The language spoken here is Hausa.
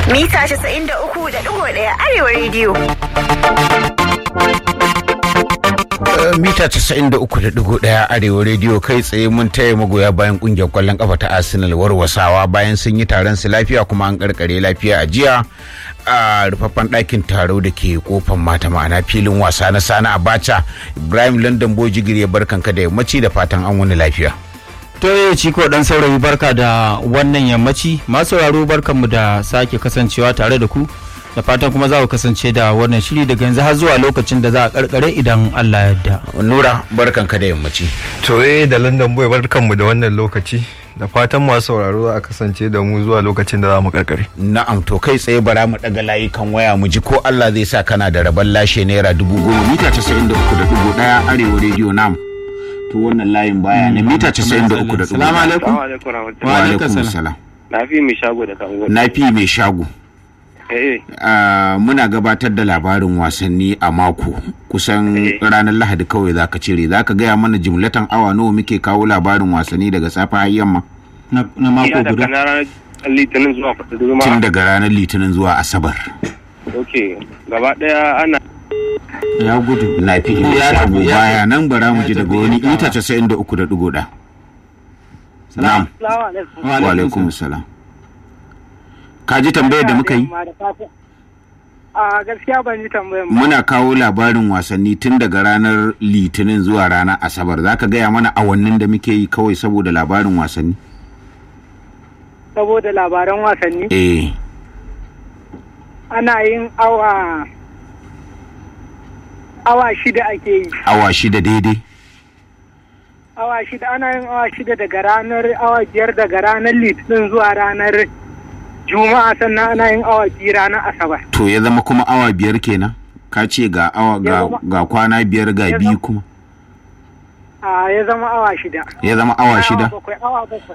Mita 93.1 Arewa Radio. mita 93.1 arewa rediyo kai tsaye mun taya magoya bayan kungiyar kwallon kafa ta arsenal warwasawa bayan sun yi taron su lafiya kuma an karkare lafiya a jiya a rufaffen ɗakin taro da ke kofan mata ma'ana filin wasa na sana abacha ibrahim london bojigiri ya barkanka da yammaci da fatan an wani lafiya To yau ciko dan saurayi barka da wannan yammaci masu sauraro barkanmu da sake kasancewa tare da ku da fatan kuma za ku kasance da wannan shiri daga yanzu har zuwa lokacin da za a karkare idan Allah ya yarda. nura barkanka da yammaci To eh da London Boy barkanmu da wannan lokaci da fatan masu sauraro za a kasance da mu zuwa lokacin da za mu karkare. na'am to kai tsaye bara mu daga layukan waya mu ji ko Allah zai sa kana da rabon lashe naira dubu goma mita 93.1 arewa rediyo nam to wannan layin baya ne mita 93.1 Salamu alaikum. Assalamu alaikum warahmatullahi. wa Wa alaikum alaikum salam Na fi mai shago da kango. na fi mai shago Eh, Ah, muna gabatar da labarin wasanni a mako kusan Eh. ranar lahadi kawai za ka cire za ka gaya mana jimlatan awa nawa muke kawo labarin wasanni daga safe har yamma Na na mako iya daga guda. na ranar litinin zuwa kudu tun zuma. daga ranar litinin zuwa asabar Ok, gaba daya ana Ya gudu. na fi Ya shago tafi, ya baya tafi. nan bara mu ji Ya daga tafi, wani ya ita tafi. casa'in da uku da ɗigo ɗaya na'am wa alaikum salam ka ji tambayar da muka yi A gaskiya ban ji tambayan ba. muna kawo labarin wasanni tun daga ranar litinin zuwa ranar asabar za ka gaya mana awannin da muke yi kawai saboda labarin wasanni Saboda labaran wasanni eh ana yin awa awa shida ake yi. awa shida daidai Awa shida ana yin awa shida daga ranar awa biyar daga ranar litinin zuwa ranar juma'a sannan ana yin awa biyu ranar asabar. to ya zama kuma awa biyar kenan ka ce ga awa ga, Ya zama- ga kwana biyar ga Ya biyu zama- kuma A ya zama awa shida. ya zama awa shida bakwai awa bakwai.